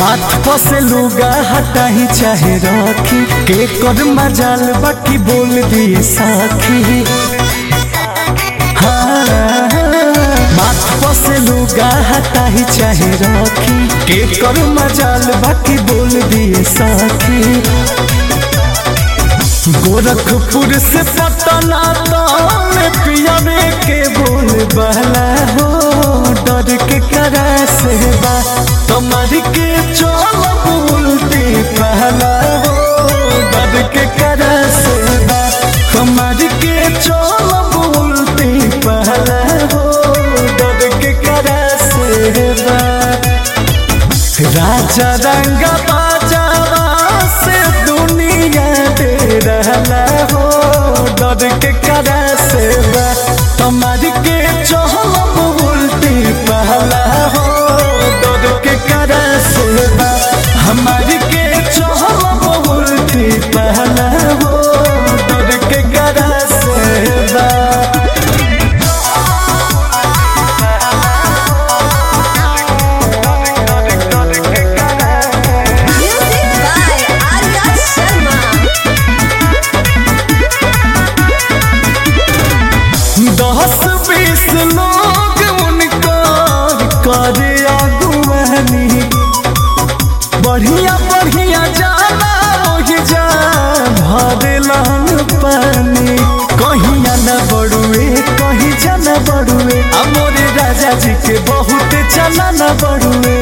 माथ पसे लुगा हटाही चाहे रखी के कर मजाल बाकी बोल दिए साखी हाँ, माथ पसे लुगा हटाही चाहे रखी के कर मजाल बाकी बोल दिए साखी गोरखपुर से पटना तौल पियावे के बोल बहला हो डर के करा से बा तुम्हार के चल बोलती पहला हो डर के करा से बा तुम्हार के चल बोलती पहला हो डर के करा से बा राजा रंग बाजावा से दुनिया दे रहला हो डर के करा से बा तुम्हारी के चहल उल्टी पहला हो डर के करा से बा हमारी के चहल उल्टी पहला हो डर के करा से बा Music by Arya Sharma. दस बीस लोग उनका करे अगुवानी बढ़िया बढ़िया जाना ओहि जा भरे लाल पानी कहिया न बड़ुए कहीं जाना बड़ुए आ मोरे राजा जी के बहुत चला न बड़ुए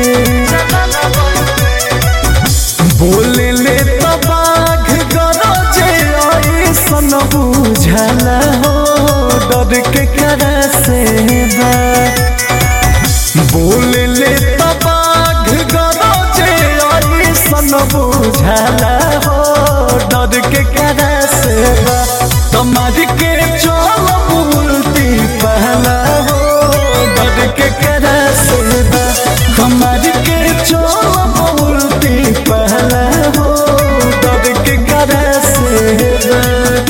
बोले ले तो बाघ गरजे ऐसन बुझला हो डर के करा से बा बोले ले तो बाघ गरजे ऐसन बुझला हो डर के करा से बा तुम्हारी के चल बोलती पहला हो डर के करा से बा तुम्हारी के चल बोलती पहला हो डर के करा से बा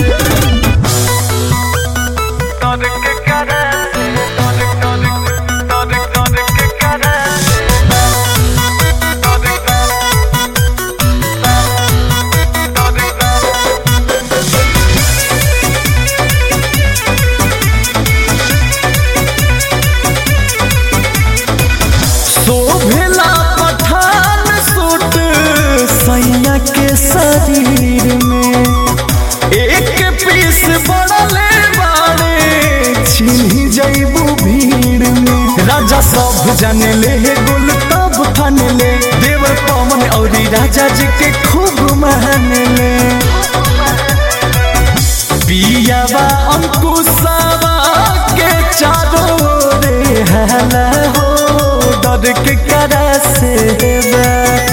शोभला पठान सूट सैया के शरीर में एक पीस बड़ले बाड़े छिन्ही जैबू भीड़ में राजा सब जाने ले गुल तब फन ले देवर पवन और राजा जी के खूब मान ले पियावा अंकुशावा के चारों रे हला हो डर के करा से बा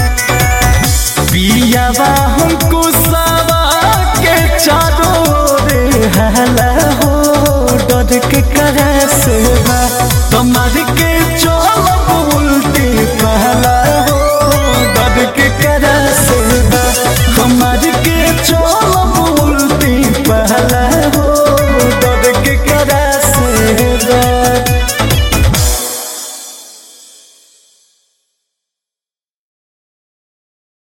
पियावा अंकुशावा के चारों रे हला हो डर के करा से बा तुम्हार के चल उल्टी पहला हो डर के करा से बा तुम्हार के चल उल्टी पहला हो डर के करा से बा